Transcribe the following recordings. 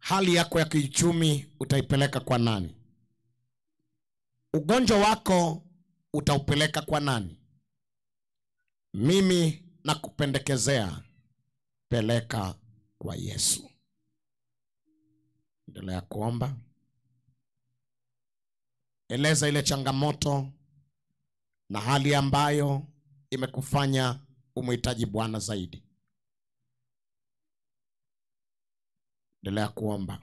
hali yako ya kiuchumi utaipeleka kwa nani ugonjwa wako utaupeleka kwa nani mimi nakupendekezea peleka kwa yesu endelea kuomba eleza ile changamoto na hali ambayo imekufanya umhitaji bwana zaidi endelea kuomba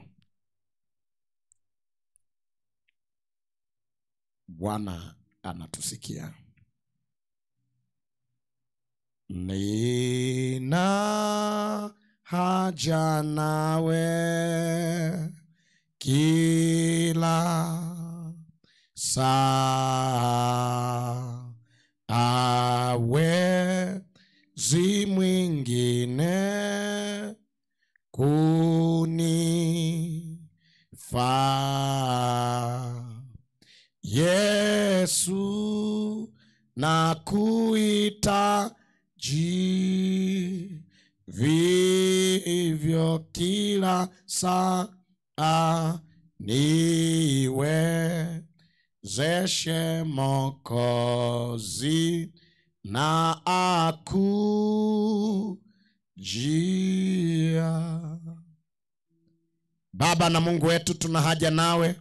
bwana anatusikia nina haja nawe kila saa awezi mwingine kunifaa yesu na kuhitaji vivyo kila saa niwezeshe mokozi na akujia baba na mungu wetu tuna haja nawe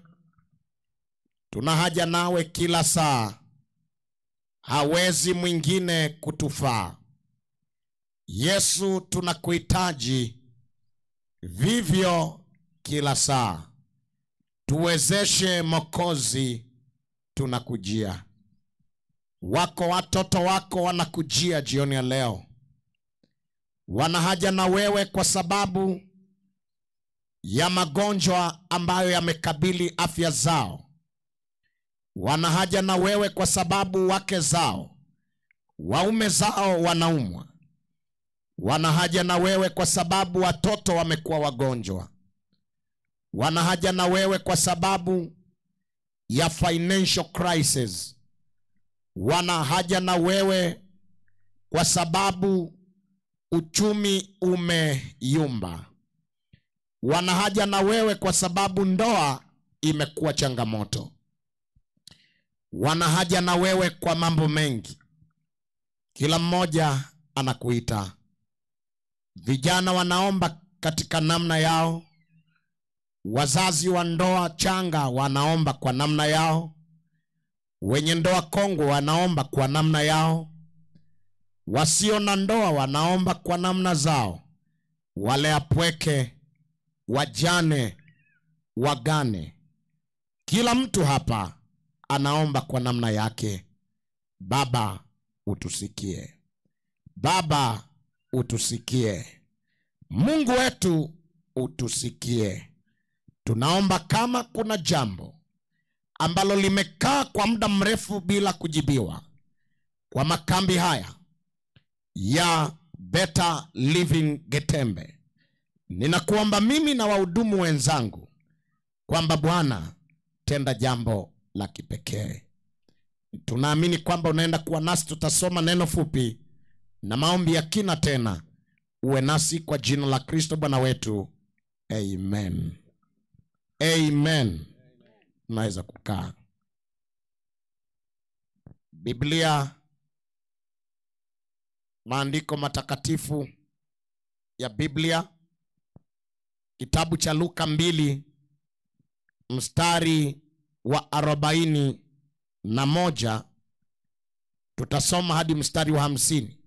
tuna haja nawe kila saa hawezi mwingine kutufaa yesu tunakuhitaji vivyo kila saa tuwezeshe mokozi tunakujia wako watoto wako wanakujia jioni ya leo wana haja na wewe kwa sababu ya magonjwa ambayo yamekabili afya zao wana haja na wewe kwa sababu wake zao waume zao wanaumwa wana haja na wewe kwa sababu watoto wamekuwa wagonjwa wana haja na wewe kwa sababu ya financial crisis wana haja na wewe kwa sababu uchumi umeyumba wana haja na wewe kwa sababu ndoa imekuwa changamoto wana haja na wewe kwa mambo mengi kila mmoja anakuita vijana wanaomba katika namna yao wazazi wa ndoa changa wanaomba kwa namna yao wenye ndoa kongwe wanaomba kwa namna yao wasio na ndoa wanaomba kwa namna zao wale apweke wajane wagane kila mtu hapa anaomba kwa namna yake baba utusikie baba utusikie mungu wetu utusikie tunaomba kama kuna jambo ambalo limekaa kwa muda mrefu bila kujibiwa kwa makambi haya ya better living getembe ninakuomba mimi na wahudumu wenzangu kwamba bwana tenda jambo la kipekee tunaamini kwamba unaenda kuwa nasi tutasoma neno fupi na maombi ya kina tena uwe nasi kwa jina la kristo bwana wetu amen amen unaweza kukaa biblia maandiko matakatifu ya biblia kitabu cha luka mbili mstari wa arobaini na moja tutasoma hadi mstari wa hamsini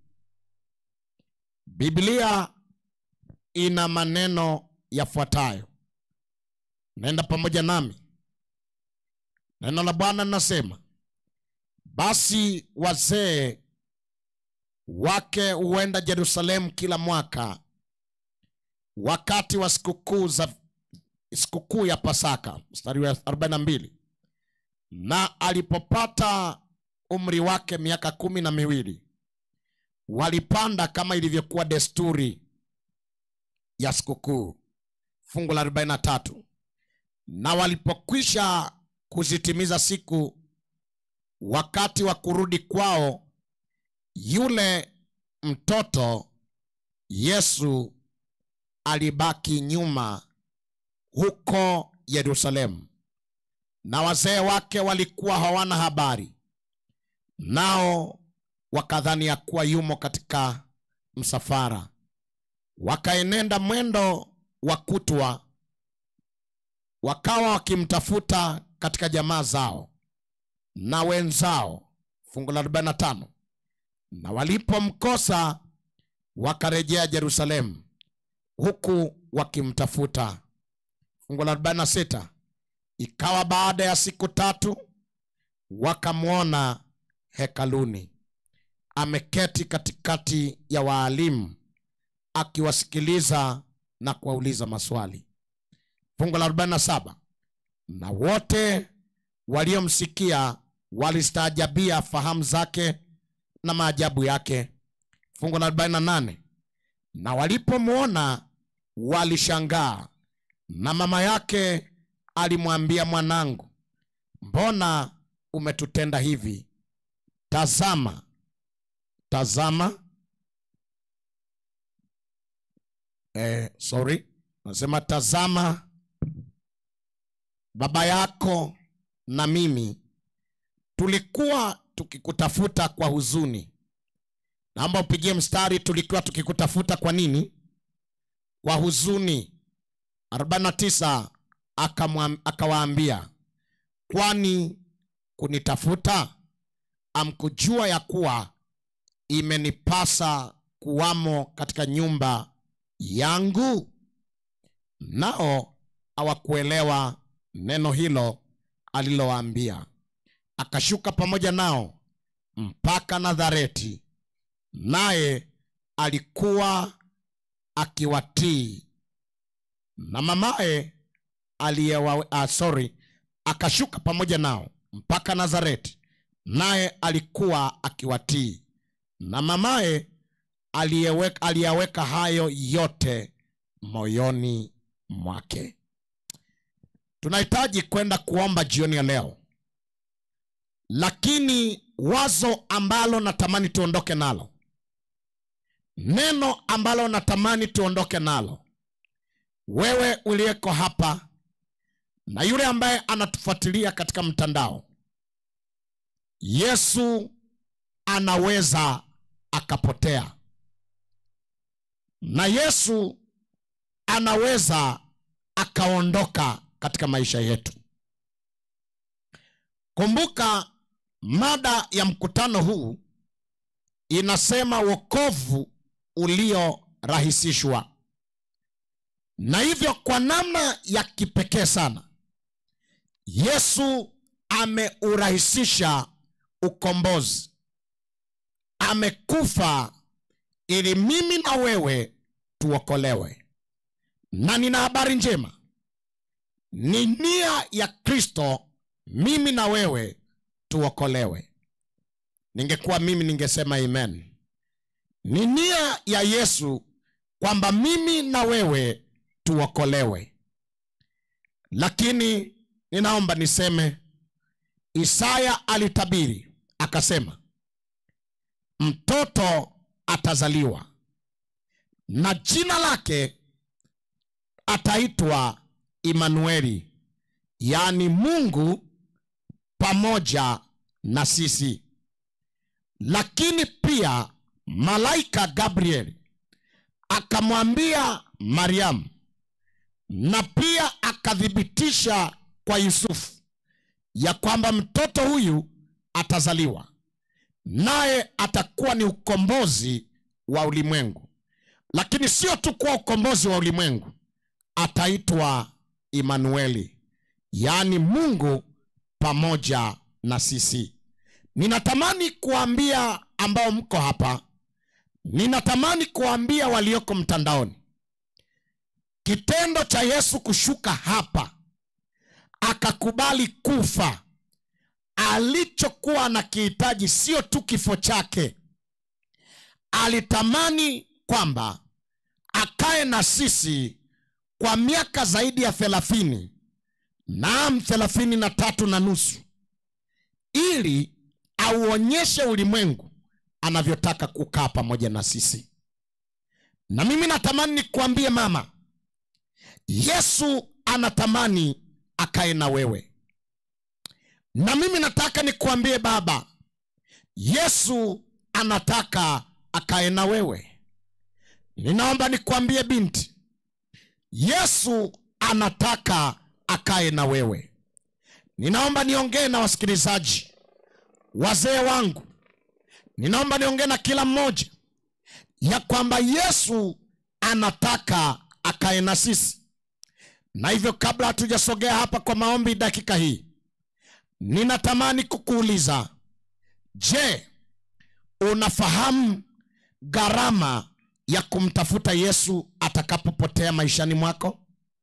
biblia ina maneno yafuatayo naenda pamoja nami neno la bwana linasema basi wazee wake huenda jerusalemu kila mwaka wakati wa sikukuu za sikukuu ya pasaka mstari wa 42 na alipopata umri wake miaka kumi na miwili walipanda kama ilivyokuwa desturi ya sikukuu fungu la 43 na walipokwisha kuzitimiza siku wakati wa kurudi kwao yule mtoto yesu alibaki nyuma huko Yerusalemu, na wazee wake walikuwa hawana habari, nao wakadhani ya kuwa yumo katika msafara. Wakaenenda mwendo wa kutwa, wakawa wakimtafuta katika jamaa zao na wenzao. Fungu la 45 na walipomkosa wakarejea Yerusalemu huku wakimtafuta. Fungu la 46 ikawa baada ya siku tatu wakamwona hekaluni ameketi katikati ya waalimu akiwasikiliza na kuwauliza maswali. Fungu la 47 na wote waliomsikia walistaajabia fahamu zake na maajabu yake. Fungu la 48 na walipomwona walishangaa, na mama yake alimwambia, mwanangu, mbona umetutenda hivi? Tazama, tazama, eh, sorry, nasema tazama, baba yako na mimi tulikuwa tukikutafuta kwa huzuni. Naomba upigie mstari, tulikuwa tukikutafuta kwa nini? Kwa huzuni. 49 akamwam- akawaambia, kwani kunitafuta? Amkujua ya kuwa imenipasa kuwamo katika nyumba yangu? Nao hawakuelewa neno hilo alilowaambia. Akashuka pamoja nao mpaka Nazareti, naye alikuwa akiwatii. Na mamaye aliyewa, ah, sorry, akashuka pamoja nao mpaka Nazareti, naye alikuwa akiwatii. Na mamaye aliyeweka aliyaweka hayo yote moyoni mwake. Tunahitaji kwenda kuomba jioni ya leo, lakini wazo ambalo natamani tuondoke nalo, neno ambalo natamani tuondoke nalo, wewe uliyeko hapa na yule ambaye anatufuatilia katika mtandao, Yesu anaweza akapotea, na Yesu anaweza akaondoka katika maisha yetu. Kumbuka mada ya mkutano huu inasema wokovu uliorahisishwa, na hivyo kwa namna ya kipekee sana Yesu ameurahisisha ukombozi. Amekufa ili mimi na wewe tuokolewe, na nina habari njema, ni nia ya Kristo mimi na wewe tuokolewe. Ningekuwa mimi ningesema amen. Ni nia ya Yesu kwamba mimi na wewe tuokolewe, lakini ninaomba niseme, Isaya alitabiri akasema, mtoto atazaliwa na jina lake ataitwa Imanueli, yaani Mungu pamoja na sisi. Lakini pia malaika Gabriel akamwambia Mariamu, na pia akathibitisha kwa Yusufu ya kwamba mtoto huyu atazaliwa, naye atakuwa ni ukombozi wa ulimwengu. Lakini sio tu kuwa ukombozi wa ulimwengu, ataitwa Imanueli, yaani Mungu pamoja na sisi. Ninatamani kuambia ambao mko hapa, ninatamani kuambia walioko mtandaoni, kitendo cha Yesu kushuka hapa akakubali kufa, alichokuwa anakihitaji sio tu kifo chake, alitamani kwamba akae na sisi kwa miaka zaidi ya thelathini naam thelathini na tatu na nusu ili auonyeshe ulimwengu anavyotaka kukaa pamoja na sisi na mimi natamani nikuambie mama yesu anatamani akae na wewe na mimi nataka nikuambie baba yesu anataka akae na wewe ninaomba nikuambie binti yesu anataka akae na wewe ninaomba niongee na wasikilizaji wazee wangu ninaomba niongee na kila mmoja ya kwamba yesu anataka akae na sisi na hivyo kabla hatujasogea hapa kwa maombi dakika hii ninatamani kukuuliza je unafahamu gharama ya kumtafuta yesu atakapopotea maishani mwako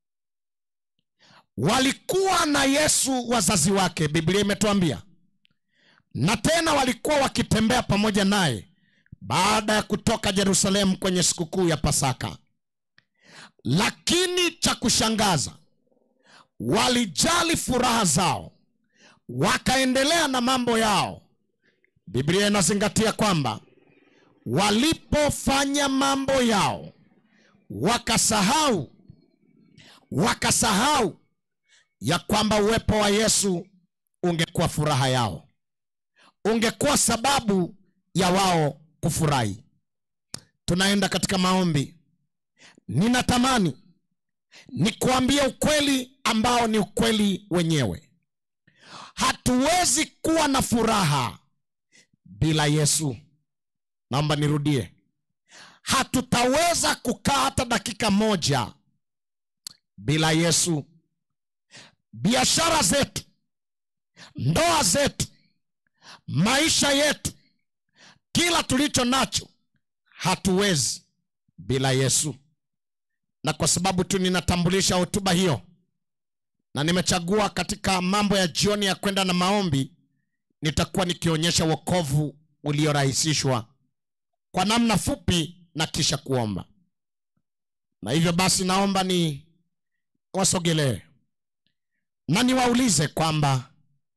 walikuwa na yesu wazazi wake biblia imetuambia na tena walikuwa wakitembea pamoja naye baada ya kutoka yerusalemu kwenye sikukuu ya pasaka lakini cha kushangaza walijali furaha zao wakaendelea na mambo yao biblia inazingatia kwamba walipofanya mambo yao wakasahau wakasahau ya kwamba uwepo wa yesu ungekuwa furaha yao ungekuwa sababu ya wao kufurahi tunaenda katika maombi ninatamani nikuambie ukweli ambao ni ukweli wenyewe hatuwezi kuwa na furaha bila yesu naomba nirudie hatutaweza kukaa hata dakika moja bila yesu biashara zetu ndoa zetu maisha yetu kila tulicho nacho hatuwezi bila yesu na kwa sababu tu ninatambulisha hotuba hiyo na nimechagua katika mambo ya jioni ya kwenda na maombi nitakuwa nikionyesha wokovu uliorahisishwa kwa namna fupi na kisha kuomba na hivyo basi naomba ni wasogelee na niwaulize kwamba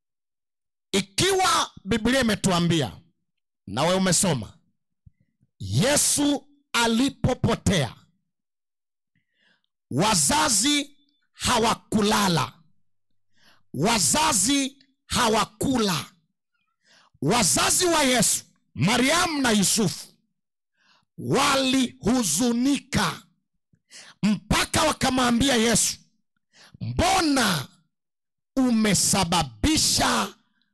ikiwa biblia imetuambia nawe umesoma yesu alipopotea wazazi hawakulala wazazi hawakula wazazi wa yesu mariamu na yusufu walihuzunika mpaka wakamwambia yesu mbona umesababisha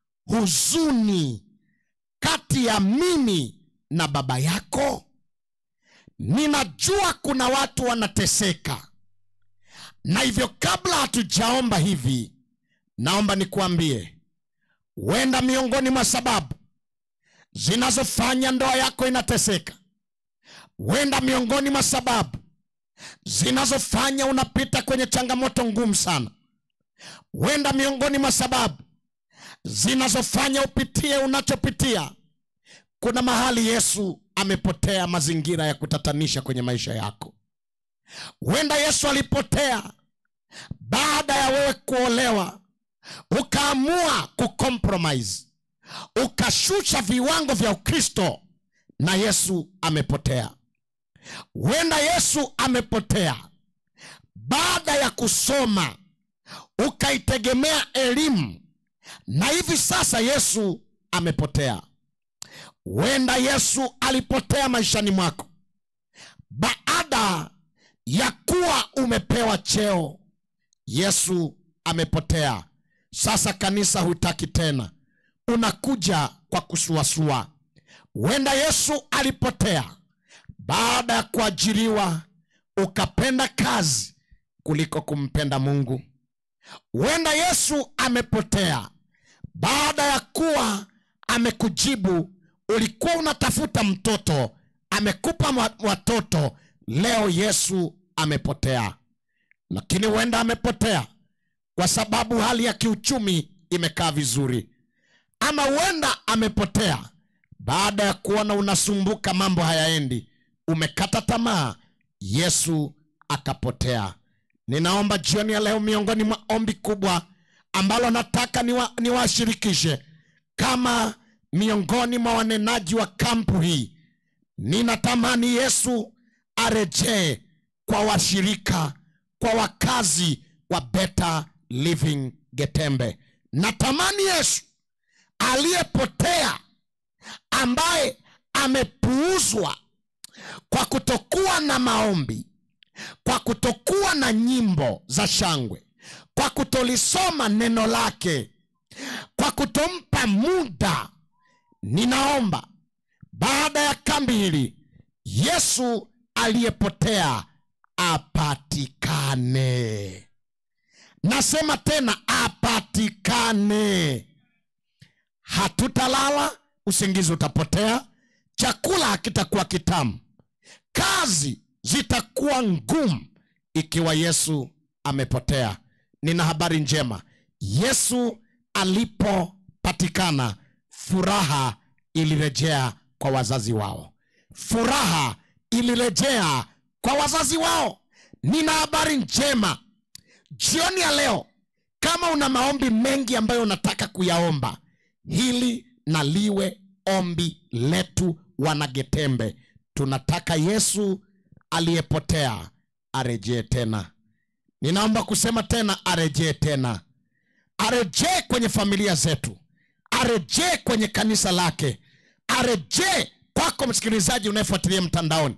huzuni kati ya mimi na baba yako ninajua kuna watu wanateseka na hivyo kabla hatujaomba hivi naomba nikuambie huenda miongoni mwa sababu zinazofanya ndoa yako inateseka huenda miongoni mwa sababu zinazofanya unapita kwenye changamoto ngumu sana huenda miongoni mwa sababu zinazofanya upitie unachopitia kuna mahali yesu amepotea mazingira ya kutatanisha kwenye maisha yako huenda yesu alipotea baada ya wewe kuolewa ukaamua kucompromise ukashusha viwango vya ukristo na yesu amepotea huenda yesu amepotea baada ya kusoma ukaitegemea elimu na hivi sasa yesu amepotea huenda yesu alipotea maishani mwako baada ya kuwa umepewa cheo yesu amepotea sasa kanisa hutaki tena unakuja kwa kusuasua huenda yesu alipotea baada ya kuajiriwa ukapenda kazi kuliko kumpenda mungu huenda yesu amepotea baada ya kuwa amekujibu ulikuwa unatafuta mtoto amekupa watoto leo yesu amepotea lakini huenda amepotea kwa sababu hali ya kiuchumi imekaa vizuri ama huenda amepotea baada ya kuona unasumbuka mambo hayaendi umekata tamaa yesu akapotea ninaomba jioni ya leo miongoni mwa ombi kubwa ambalo nataka niwashirikishe niwa kama miongoni mwa wanenaji wa kampu hii ninatamani yesu arejee kwa washirika kwa wakazi wa Better Living Getembe. Natamani Yesu aliyepotea, ambaye amepuuzwa kwa kutokuwa na maombi, kwa kutokuwa na nyimbo za shangwe, kwa kutolisoma neno lake, kwa kutompa muda, ninaomba baada ya kambi hili Yesu aliyepotea apatikane. Nasema tena apatikane. Hatutalala, usingizi utapotea, chakula hakitakuwa kitamu, kazi zitakuwa ngumu ikiwa Yesu amepotea. Nina habari njema, Yesu alipopatikana, furaha ilirejea kwa wazazi wao, furaha ilirejea kwa wazazi wao. Nina habari njema jioni ya leo, kama una maombi mengi ambayo unataka kuyaomba, hili na liwe ombi letu wanagetembe. Tunataka Yesu aliyepotea arejee tena. Ninaomba kusema tena, arejee tena, arejee kwenye familia zetu, arejee kwenye kanisa lake, arejee kwako msikilizaji unayefuatilia mtandaoni.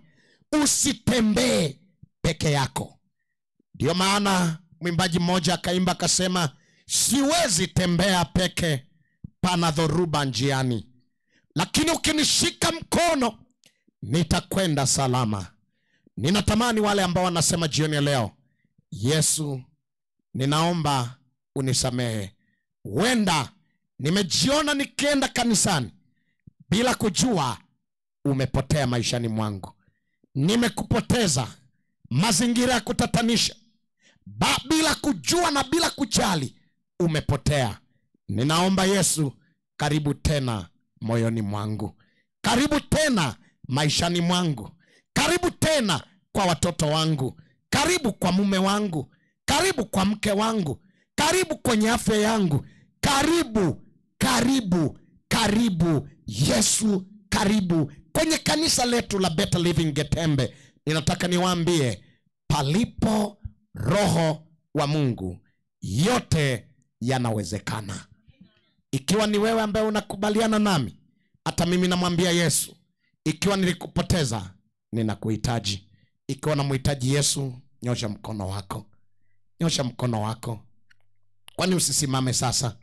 Usitembee peke yako. Ndiyo maana mwimbaji mmoja akaimba akasema, siwezi tembea peke, pana dhoruba njiani, lakini ukinishika mkono nitakwenda salama. Ninatamani wale ambao wanasema jioni ya leo, Yesu, ninaomba unisamehe. Huenda nimejiona nikienda kanisani bila kujua umepotea maishani mwangu, nimekupoteza mazingira ya kutatanisha ba, bila kujua na bila kujali umepotea. Ninaomba Yesu, karibu tena moyoni mwangu, karibu tena maishani mwangu, karibu tena kwa watoto wangu, karibu kwa mume wangu, karibu kwa mke wangu, karibu kwenye afya yangu, karibu, karibu, karibu Yesu, karibu kwenye kanisa letu la Better Living Getembe. Ninataka niwaambie, palipo Roho wa Mungu yote yanawezekana. Ikiwa ni wewe ambaye unakubaliana nami, hata mimi namwambia Yesu, ikiwa nilikupoteza, ninakuhitaji. Ikiwa namhitaji Yesu, nyosha mkono wako, nyosha mkono wako. Kwani usisimame sasa?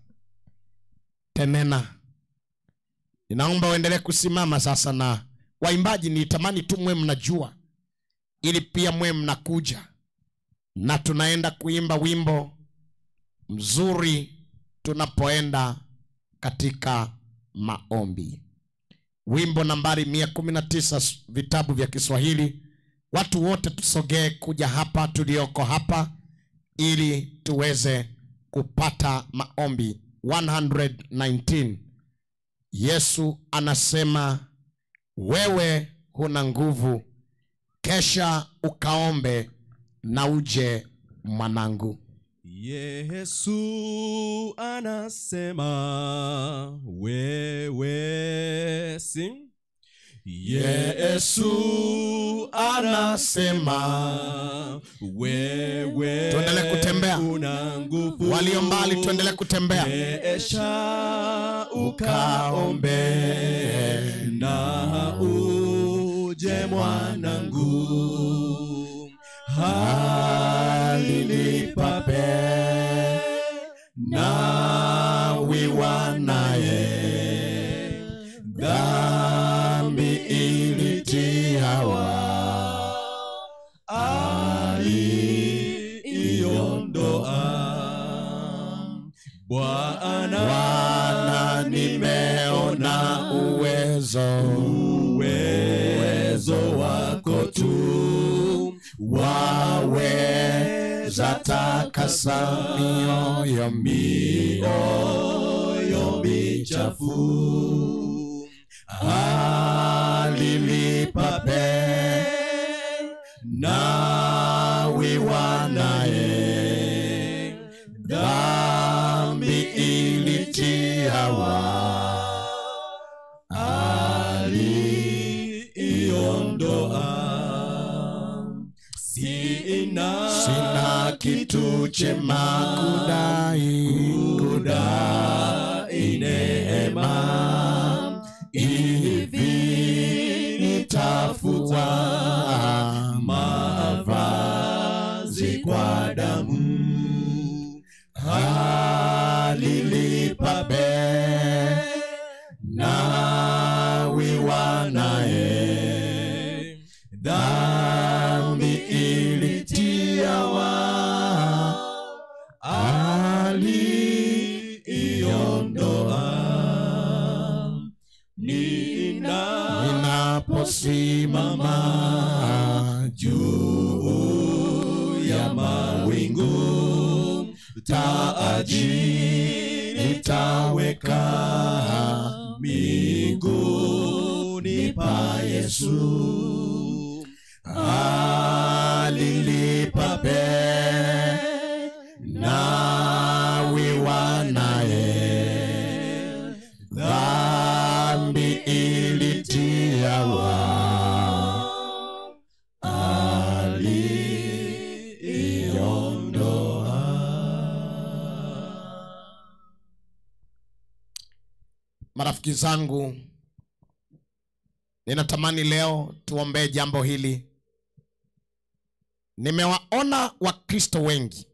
Tenena, ninaomba uendelee kusimama sasa, na waimbaji, nitamani tu mwe mnajua, ili pia mwe mnakuja na tunaenda kuimba wimbo mzuri tunapoenda katika maombi, wimbo nambari mia kumi na tisa vitabu vya Kiswahili. Watu wote tusogee kuja hapa tulioko hapa, ili tuweze kupata maombi 119. Yesu anasema wewe huna nguvu, kesha ukaombe na uje mwanangu. Yesu anasema wewe si Yesu anasema wewe Tuendelee kutembea. una nguvu Walio mbali tuendelee kutembea. Kesha ukaombe na uje mwanangu halilipape nawiwa naye dhambi ilitiawa aliiondoa Bwana Bwana, nimeona uwezo uwezo wako tu waweza takasa mioyo mioyo michafu alilipa pe nawiwa naye dhambi ilitiawa aliiondoa sina sina kama kitu chema kudai kudai neema hivi nitafua mavazi kwa damu alilipa bei nawiwa naye dhambi ilitiawa aliiondoa nina ninaposimama juu ya mawingu taji nitaweka miguuni pa Yesu alilipa bei nawiwa naye dhambi ilitiawa aliiondoa marafiki zangu ninatamani leo tuombee jambo hili nimewaona wakristo wengi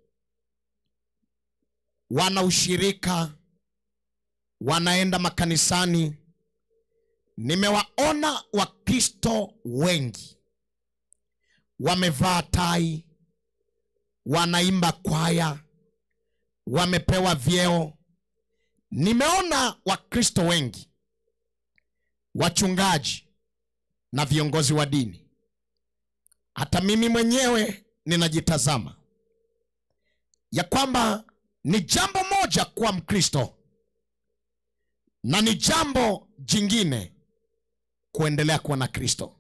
wana ushirika wanaenda makanisani nimewaona wakristo wengi wamevaa tai wanaimba kwaya wamepewa vyeo nimeona wakristo wengi wachungaji na viongozi wa dini hata mimi mwenyewe ninajitazama ya kwamba ni jambo moja kuwa mkristo na ni jambo jingine kuendelea kuwa na kristo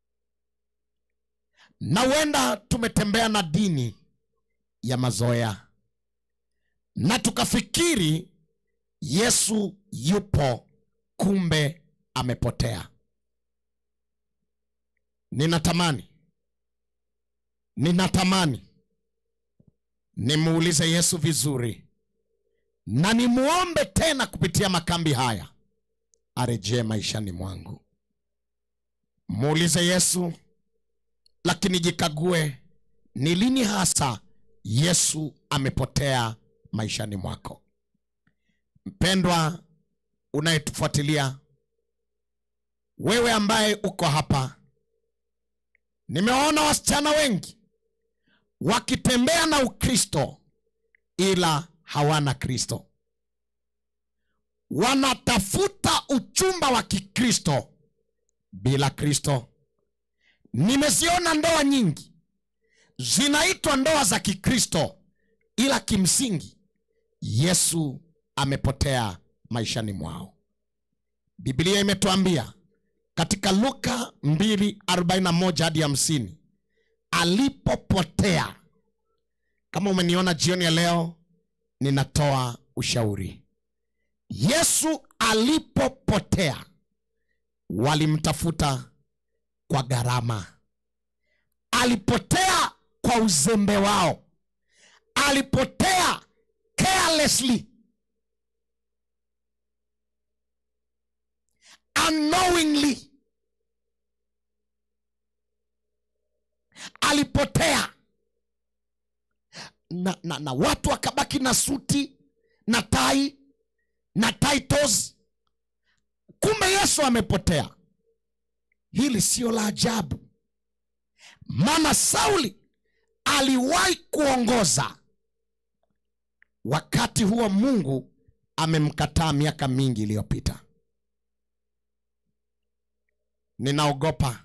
na huenda tumetembea na dini ya mazoea na tukafikiri yesu yupo kumbe amepotea ninatamani ninatamani nimuulize yesu vizuri na nimuombe tena kupitia makambi haya arejee maishani mwangu muulize yesu lakini jikague ni lini hasa yesu amepotea maishani mwako mpendwa unayetufuatilia wewe ambaye uko hapa nimewaona wasichana wengi wakitembea na ukristo ila hawana kristo wanatafuta uchumba wa kikristo bila kristo nimeziona ndoa nyingi zinaitwa ndoa za kikristo ila kimsingi yesu amepotea maishani mwao biblia imetuambia katika luka 241 hadi 50 alipopotea kama umeniona jioni ya leo ninatoa ushauri yesu alipopotea walimtafuta kwa gharama alipotea kwa uzembe wao alipotea carelessly unknowingly alipotea na, na, na watu wakabaki na suti na tai na titles kumbe yesu amepotea hili sio la ajabu maana sauli aliwahi kuongoza wakati huo mungu amemkataa miaka mingi iliyopita ninaogopa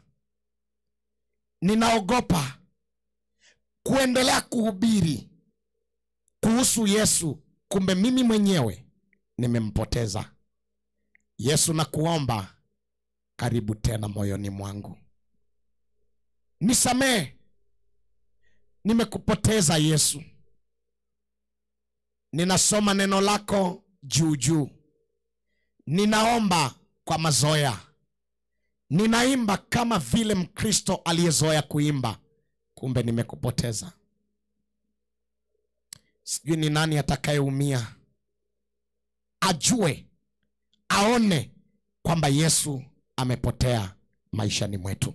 ninaogopa kuendelea kuhubiri kuhusu yesu kumbe mimi mwenyewe nimempoteza yesu na kuomba karibu tena moyoni mwangu nisamehe nimekupoteza yesu ninasoma neno lako juu juu ninaomba kwa mazoea ninaimba kama vile mkristo aliyezoea kuimba kumbe nimekupoteza sijui ni nani atakayeumia ajue aone kwamba yesu amepotea maishani mwetu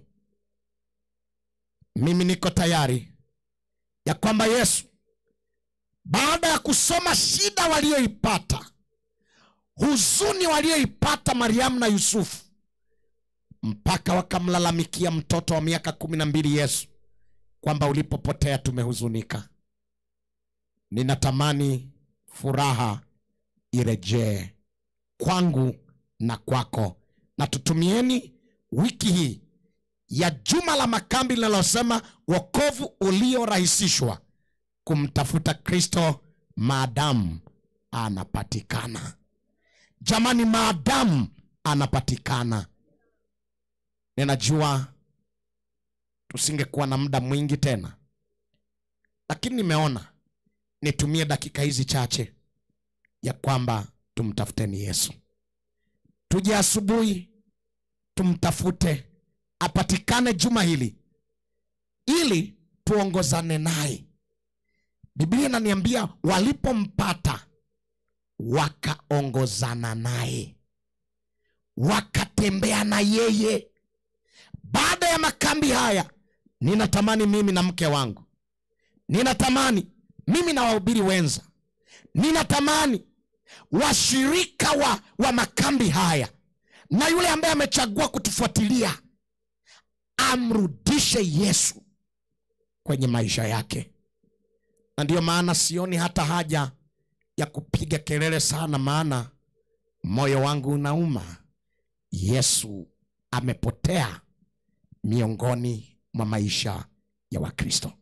mimi niko tayari ya kwamba yesu baada ya kusoma shida walioipata huzuni walioipata mariamu na yusufu mpaka wakamlalamikia mtoto wa miaka kumi na mbili yesu kwamba ulipopotea tumehuzunika ninatamani furaha irejee kwangu na kwako na tutumieni wiki hii ya juma la makambi linalosema wokovu uliorahisishwa kumtafuta kristo maadamu anapatikana jamani maadamu anapatikana ninajua tusingekuwa na muda mwingi tena lakini nimeona nitumie dakika hizi chache ya kwamba tumtafuteni yesu tuje asubuhi tumtafute apatikane juma hili ili tuongozane naye biblia inaniambia walipompata wakaongozana naye wakatembea na yeye baada ya makambi haya ninatamani mimi na mke wangu ninatamani mimi na wahubiri wenza ninatamani washirika wa, wa makambi haya na yule ambaye amechagua kutufuatilia amrudishe yesu kwenye maisha yake na ndiyo maana sioni hata haja ya kupiga kelele sana maana moyo wangu unauma yesu amepotea miongoni mwa maisha ya wakristo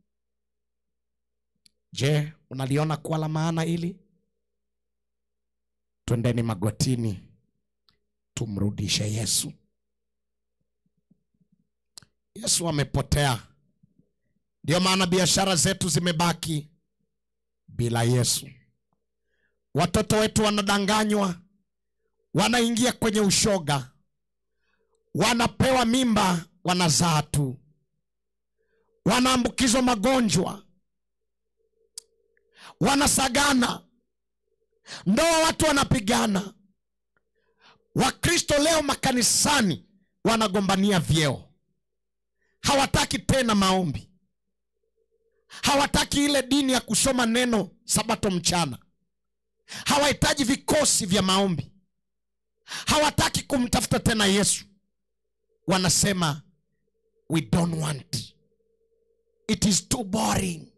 je unaliona kuwa la maana hili twendeni magotini tumrudishe yesu yesu amepotea ndiyo maana biashara zetu zimebaki bila yesu watoto wetu wanadanganywa wanaingia kwenye ushoga wanapewa mimba wanazaa tu wanaambukizwa magonjwa wanasagana ndoa watu wanapigana wakristo leo makanisani wanagombania vyeo hawataki tena maombi hawataki ile dini ya kusoma neno sabato mchana hawahitaji vikosi vya maombi hawataki kumtafuta tena yesu wanasema we don't want it is too boring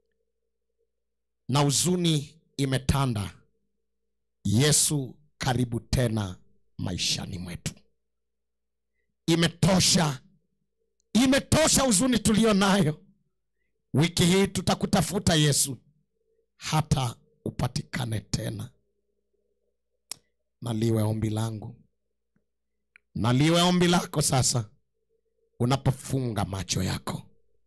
na huzuni imetanda yesu karibu tena maishani mwetu imetosha imetosha huzuni tuliyo nayo wiki hii tutakutafuta yesu hata upatikane tena naliwe ombi langu naliwe ombi lako sasa unapofunga macho yako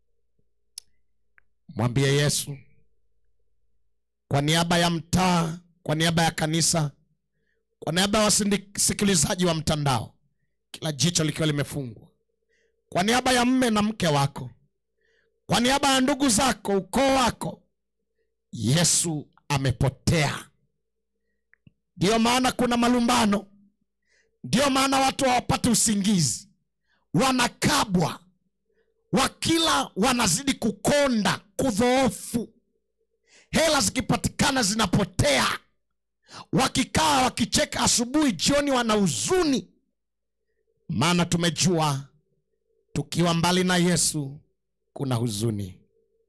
mwambie yesu kwa niaba ya mtaa kwa niaba ya kanisa kwa niaba ya wasikilizaji wa mtandao kila jicho likiwa limefungwa kwa niaba ya mme na mke wako kwa niaba ya ndugu zako ukoo wako yesu amepotea ndiyo maana kuna malumbano ndiyo maana watu hawapati usingizi wanakabwa wakila wanazidi kukonda kudhoofu hela zikipatikana zinapotea wakikaa wakicheka asubuhi jioni wana huzuni maana tumejua tukiwa mbali na yesu kuna huzuni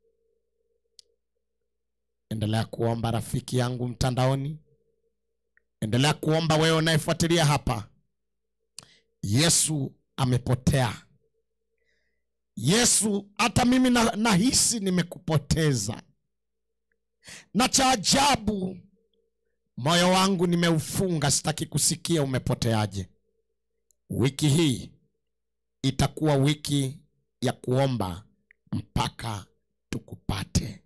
endelea kuomba rafiki yangu mtandaoni endelea kuomba wewe unayefuatilia hapa yesu amepotea yesu hata mimi na- nahisi nimekupoteza na cha ajabu moyo wangu nimeufunga sitaki kusikia umepoteaje wiki hii itakuwa wiki ya kuomba mpaka tukupate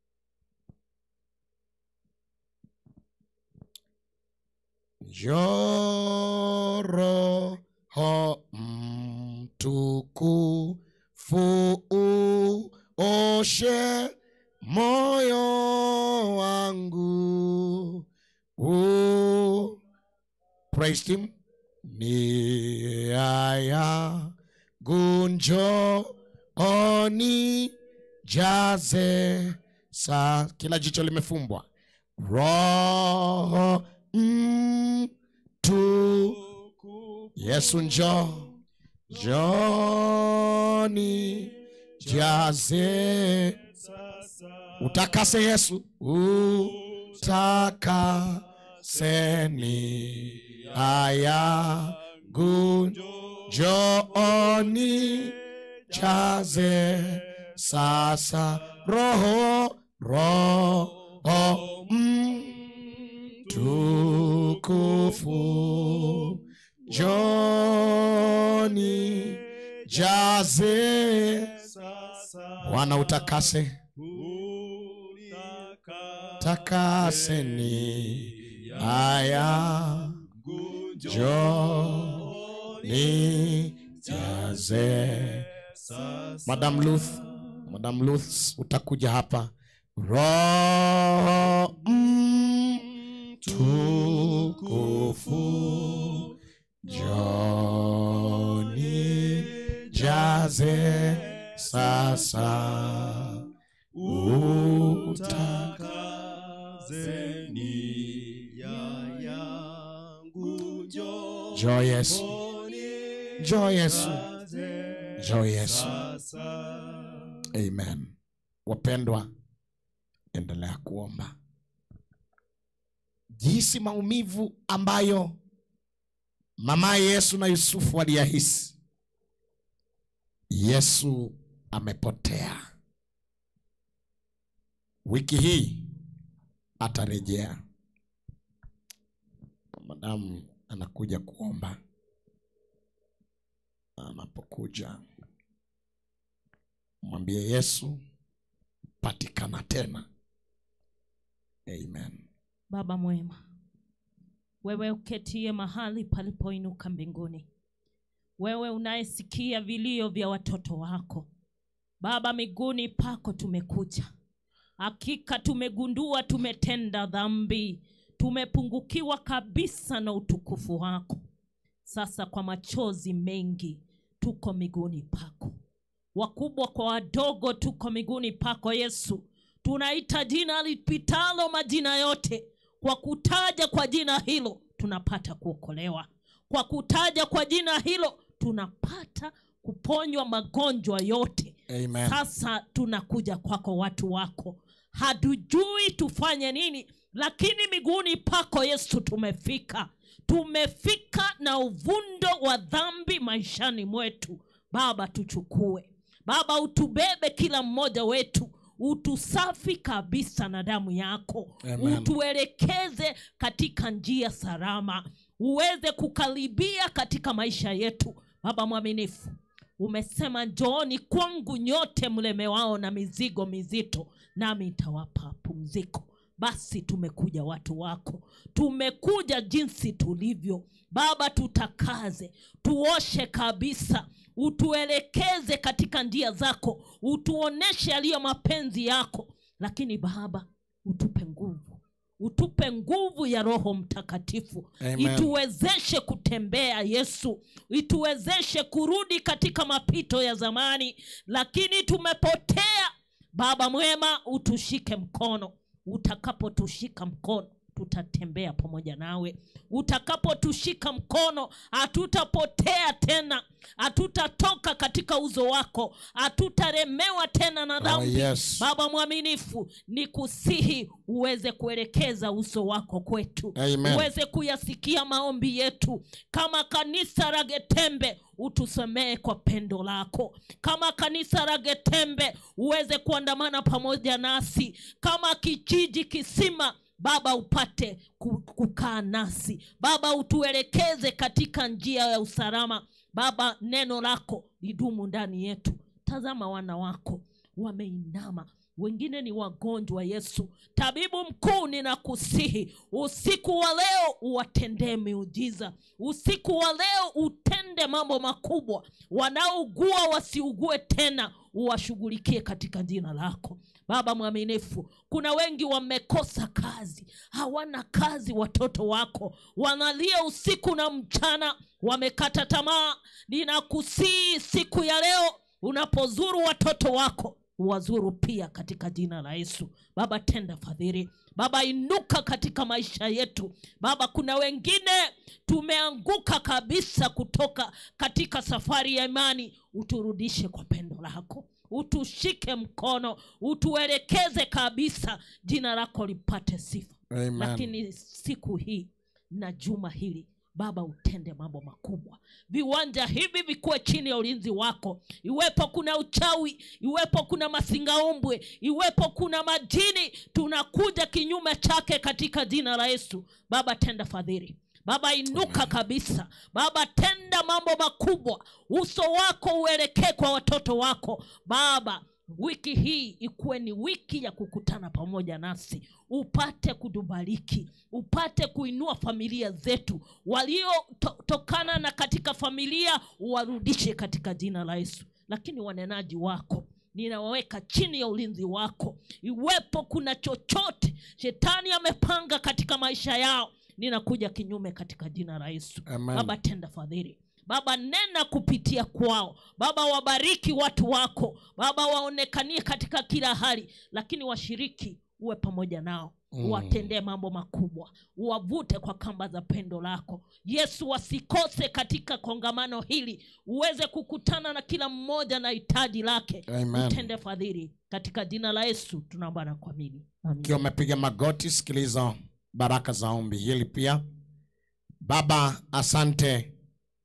Njoo mtukufu uoshe moyo praise him nia yangu njooni jaze sa kila jicho limefumbwa roho mtu yesu njo joni jaze utakase yesu utakaseni aya jooni jaze sasa roho roho mtukufu joni jaze wana utakase takaseni aya joni jaze madam luth madam luth utakuja hapa roho mtukufu joni jaze sasa utaka jo yesu jo yesu jo yesu amen wapendwa endelea kuomba jinsi maumivu ambayo mama yesu na yusufu waliyahisi yesu amepotea wiki hii atarejea madamu anakuja kuomba anapokuja mwambie yesu patikana tena amen Baba mwema, wewe uketie mahali palipoinuka mbinguni, wewe unayesikia vilio vya watoto wako Baba, miguuni pako tumekuja. Hakika tumegundua tumetenda dhambi, tumepungukiwa kabisa na utukufu wako. Sasa kwa machozi mengi tuko miguuni pako, wakubwa kwa wadogo tuko miguuni pako Yesu. Tunaita jina lipitalo majina yote, kwa kutaja kwa jina hilo tunapata kuokolewa, kwa kutaja kwa jina hilo tunapata kuponywa magonjwa yote. amen Sasa tunakuja kwako, watu wako, hatujui tufanye nini, lakini miguuni pako Yesu tumefika. Tumefika na uvundo wa dhambi maishani mwetu. Baba, tuchukue Baba, utubebe kila mmoja wetu, utusafi kabisa na damu yako, Amen. utuelekeze katika njia salama, uweze kukaribia katika maisha yetu. Baba mwaminifu, umesema njooni kwangu nyote mlemewao na mizigo mizito, nami nitawapa pumziko. Basi tumekuja watu wako, tumekuja jinsi tulivyo. Baba, tutakaze, tuoshe kabisa, utuelekeze katika njia zako, utuoneshe yaliyo mapenzi yako. Lakini Baba, utupe nguvu, utupe nguvu ya Roho Mtakatifu Amen. ituwezeshe kutembea Yesu, ituwezeshe kurudi katika mapito ya zamani, lakini tumepotea. Baba mwema, utushike mkono. Utakapotushika mkono, tutatembea pamoja nawe. Utakapotushika mkono, hatutapotea tena, hatutatoka katika uzo wako, hatutaremewa tena na Oh, dhambi. yes. Baba mwaminifu, ni kusihi uweze kuelekeza uso wako kwetu, Amen. uweze kuyasikia maombi yetu. Kama kanisa la Getembe, utusemee kwa pendo lako. Kama kanisa la Getembe, uweze kuandamana pamoja nasi. Kama kijiji kisima Baba upate ku- kukaa nasi Baba, utuelekeze katika njia ya usalama Baba, neno lako lidumu ndani yetu. Tazama wana wako wameinama, wengine ni wagonjwa. Yesu tabibu mkuu, ninakusihi usiku wa leo uwatendee miujiza, usiku wa leo utende mambo makubwa. Wanaougua wasiugue tena, uwashughulikie katika jina lako baba mwaminifu kuna wengi wamekosa kazi hawana kazi watoto wako wanalia usiku na mchana wamekata tamaa ninakusii siku ya leo unapozuru watoto wako wazuru pia katika jina la yesu baba tenda fadhili baba inuka katika maisha yetu baba kuna wengine tumeanguka kabisa kutoka katika safari ya imani uturudishe kwa pendo lako utushike mkono utuelekeze kabisa jina lako lipate sifa Amen. lakini siku hii na juma hili baba utende mambo makubwa viwanja hivi vikuwe chini ya ulinzi wako iwepo kuna uchawi iwepo kuna masingaumbwe iwepo kuna majini tunakuja kinyume chake katika jina la yesu baba tenda fadhili baba inuka kabisa baba tenda mambo makubwa uso wako uelekee kwa watoto wako baba wiki hii ikuwe ni wiki ya kukutana pamoja nasi upate kutubariki upate kuinua familia zetu waliotokana na katika familia warudishe katika jina la yesu lakini wanenaji wako ninawaweka chini ya ulinzi wako iwepo kuna chochote shetani amepanga katika maisha yao ninakuja kinyume katika jina la yesu Amen. baba tenda fadhili baba nena kupitia kwao baba wabariki watu wako baba waonekanie katika kila hali lakini washiriki uwe pamoja nao Mm. uwatendee mambo makubwa uwavute kwa kamba za pendo lako yesu wasikose katika kongamano hili uweze kukutana na kila mmoja na hitaji lake Amen. utende fadhili katika jina la yesu tunaomba na kuamini Amen. ukiwa umepiga magoti sikiliza baraka za ombi hili pia baba asante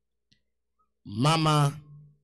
mama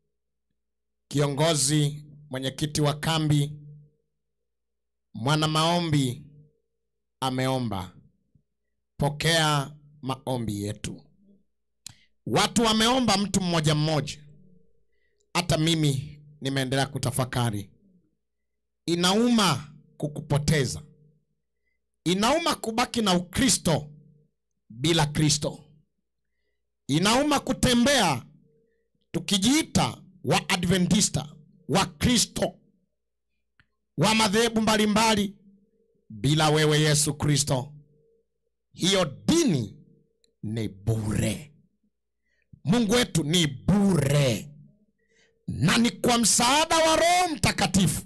kiongozi mwenyekiti wa kambi mwana maombi ameomba pokea maombi yetu watu wameomba mtu mmoja mmoja hata mimi nimeendelea kutafakari inauma kukupoteza inauma kubaki na ukristo bila kristo inauma kutembea tukijiita wa adventista wa kristo wa madhehebu mbalimbali bila wewe yesu kristo hiyo dini ni bure mungu wetu ni bure na ni kwa msaada wa roho mtakatifu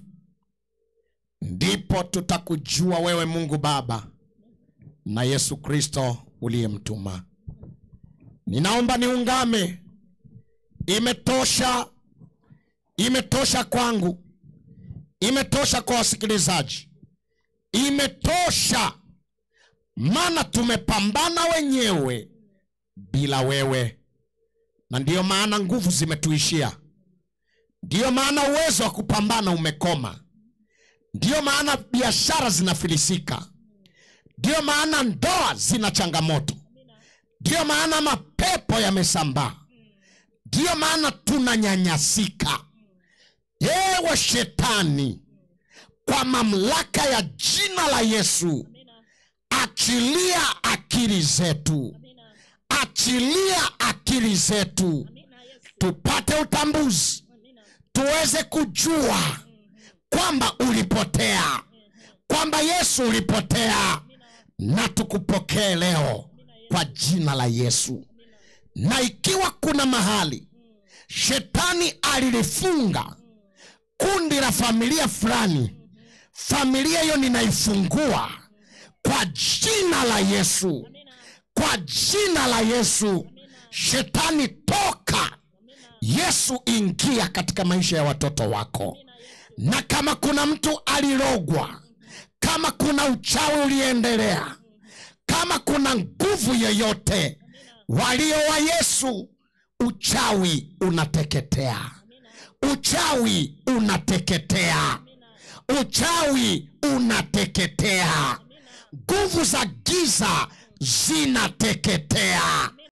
ndipo tutakujua wewe mungu baba na yesu kristo uliyemtuma ninaomba niungame imetosha imetosha kwangu imetosha kwa wasikilizaji imetosha maana tumepambana wenyewe bila wewe na ndiyo maana nguvu zimetuishia ndiyo maana uwezo wa kupambana umekoma ndiyo maana biashara zinafilisika ndiyo maana ndoa zina changamoto ndiyo maana mapepo yamesambaa ndiyo maana tunanyanyasika yewe shetani kwa mamlaka ya jina la yesu achilia akili zetu achilia akili zetu tupate utambuzi tuweze kujua kwamba ulipotea kwamba yesu ulipotea na tukupokee leo kwa jina la yesu na ikiwa kuna mahali shetani alilifunga kundi la familia fulani familia hiyo ninaifungua kwa jina la yesu kwa jina la yesu shetani toka yesu ingia katika maisha ya watoto wako na kama kuna mtu alirogwa kama kuna uchawi uliendelea kama kuna nguvu yoyote walio wa yesu uchawi unateketea uchawi unateketea uchawi unateketea nguvu za giza zinateketea